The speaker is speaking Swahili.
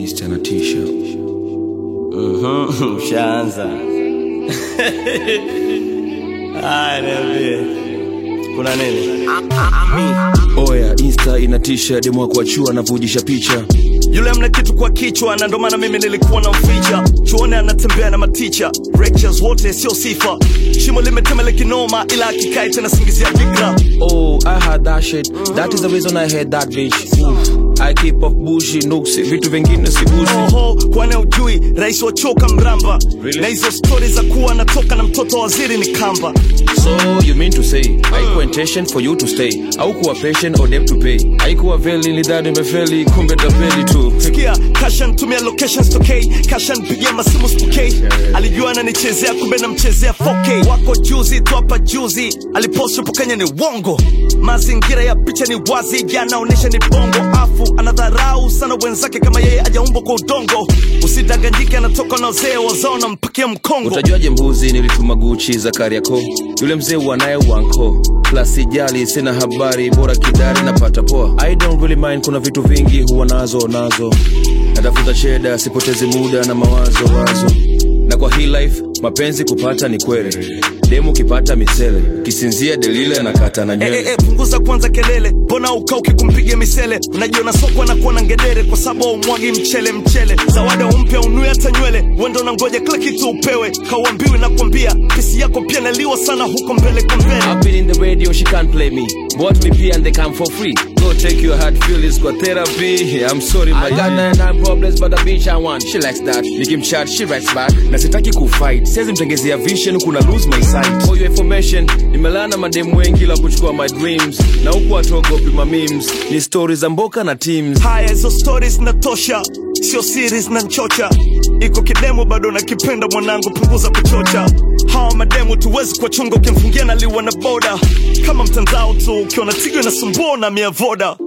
Insta na t-shirt. Mhm, Ushaanza. Haya, niambie. Kuna nini? Oya, Insta ina t-shirt demo kuachua anavujisha picha. Yule amna kitu kwa kichwa na ndo maana mimi nilikuwa na mficha. Chuone anatembea na maticha. Lectures wote sio sifa. Shimo limetemele kinoma ila akikai tena singizia fikra. Oh, I had that shit. That is the reason I had that bitch. Oof. I keep off bushi, nuksi, vitu vingine sigusi. Oho, kwani ujui rais wa choka mramba. Really? Na hizo stori za kuwa anatoka na mtoto wa waziri ni kamba. So you mean to say haikuwa intention for you to stay au kuwa patient or debt to pay haikuwa veli nilidhani imefeli kumbe tapeli tu Sikia, kasha ntumia locations tokei, kasha nipigia masimu spokei. Alijua ananichezea kumbe namchezea 4K. Wako juzi tu hapa juzi, alipost yupo Kenya ni wongo. Mazingira ya picha ni wazi, yanaonesha ni bongo. Afu anadharau sana wenzake kama yeye ajaumbwa kwa udongo. Usidanganyike, anatoka na wazee wazao na mpakia mkongo. utajuaje mbuzi nilituma guchi za kariako yule mzee wanaye wanko plasijali sina habari bora kidari napata poa i don't really mind kuna vitu vingi huwa nazo nazo natafuta cheda sipotezi muda na mawazo wazo na kwa hii life mapenzi kupata ni kweli demu kipata misele kisinzia delile anakata na Eh, nywele eh, eh, punguza kwanza kelele, mbona ukauki kumpiga misele? Unajiona soko anakuwa na ngedere kwa sababu umwagi mchele mchele. Zawadi umpya unui hata nywele, wendo unangoja kila kitu upewe. Kauambiwi na kwambia, pesi yako pia naliwa sana huko mbele kwa mbele. I've been in the radio, she can't play me. Bought me pee and they come for free. Go take your hard feelings for therapy. I'm sorry, my I got nine, nine problems, but the bitch I want. She likes that. Nikimchat, she writes back. Na sitaki kufight. Siwezi mtengezea vision, kuna lose my sight. For your information, nimelana mademu wengi la kuchukua my dreams. Na huku watogopi ma memes. Ni stories za mboka na teams. Haya, hizo stories natosha, sio series na nchocha. Iko kidemu bado nakipenda mwanangu, punguza kuchocha. Hawa mademu tuwezi kwa chunga, ukimfungia naliwa na boda kama mtandao tu, ukiona tigo inasumbua na mia voda